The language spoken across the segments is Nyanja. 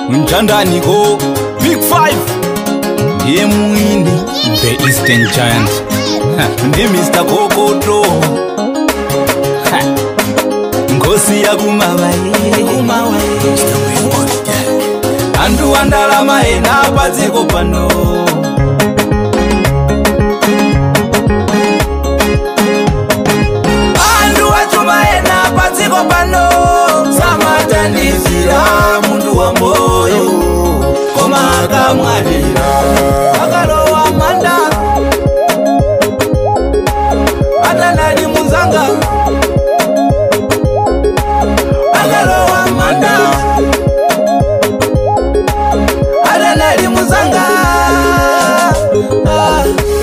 mchandaniko big five ndiye muini the eastern giant Ha, ndi mr kokoto Ha, ngosi yakumavaye antu andalama ena padziko pano antu achuma ena padziko pano samatandizira muntu wa moyo koma akamwalira akalowa manda atanali muzanga akalowa manda atanali muzanga ah.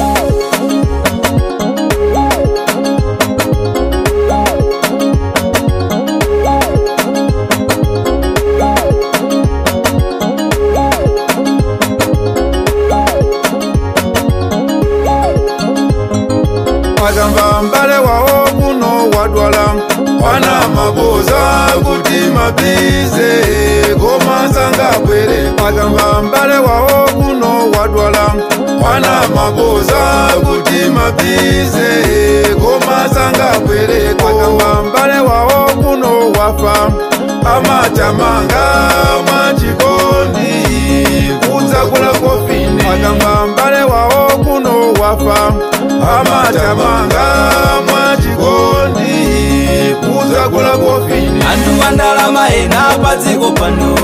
akamba mbale wawo kuno wadwala wana mabuza kuti mabize komasanga bwere akamba mbale wawo kuno wadwala wana mabuza kuti mabize komasanga bwere akamba mbale wawo kuno wafa amatamanga mwachikondi kudzakula kofini akamba mbale wawo kuno wafa amatamanga mwachikondi kudzakula kofini antu andalama ena padziko pano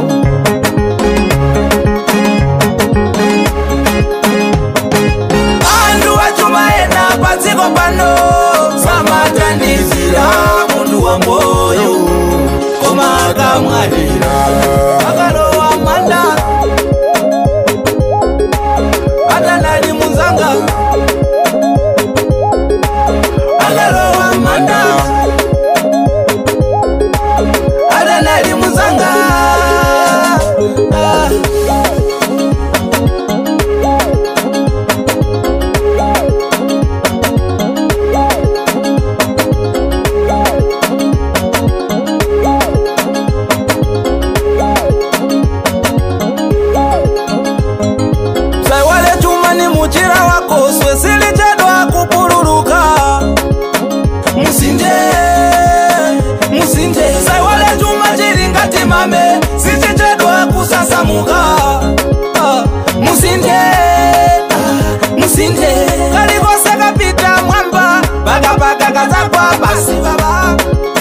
antu achuma ena padziko pano samatandizira muntu wa moyo koma akamwalira akalowa manda atanali muzanga akalowa manda atanali muzanga ah. saiwale chuma ni muchira wako swesili chedwa kupululuka musinde musinde saiwale chuma chili ngati mame sichichedwa kusasamuka Ah, musinde ah, musinde kalikose kapita mwamba pakapaka kazakwa pasi baba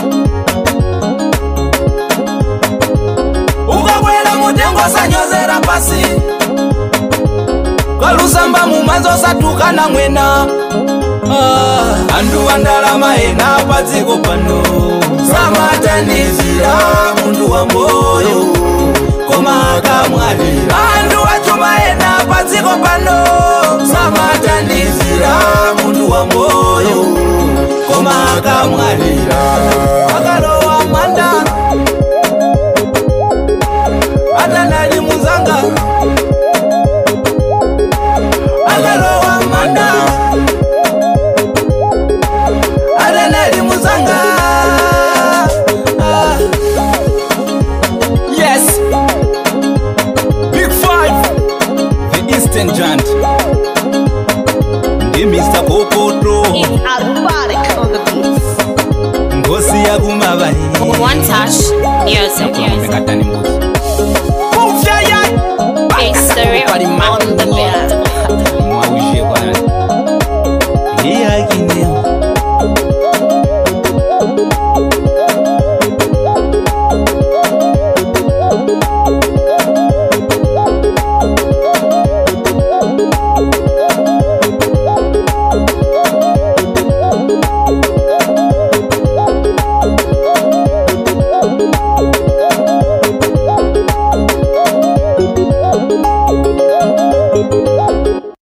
ukakwela mutengo sanyozera pasi kwalusamba mumanzo satukana mwena ah. antu andalama ena padziko pano samatanizira muntu wa moyo koma akamwalira antu achuma ena padziko pano samatanizira muntu wa moyo koma akamwalira akalowa manda atanali muzanga akalowa manda atanali muzanga Ah. yes big five the eastern giant ndi mr kokoto It's Alphatic on the beats. ngosi yakumavaye One touch, yours and yours. mekatani mbuzi It's the real on the beat.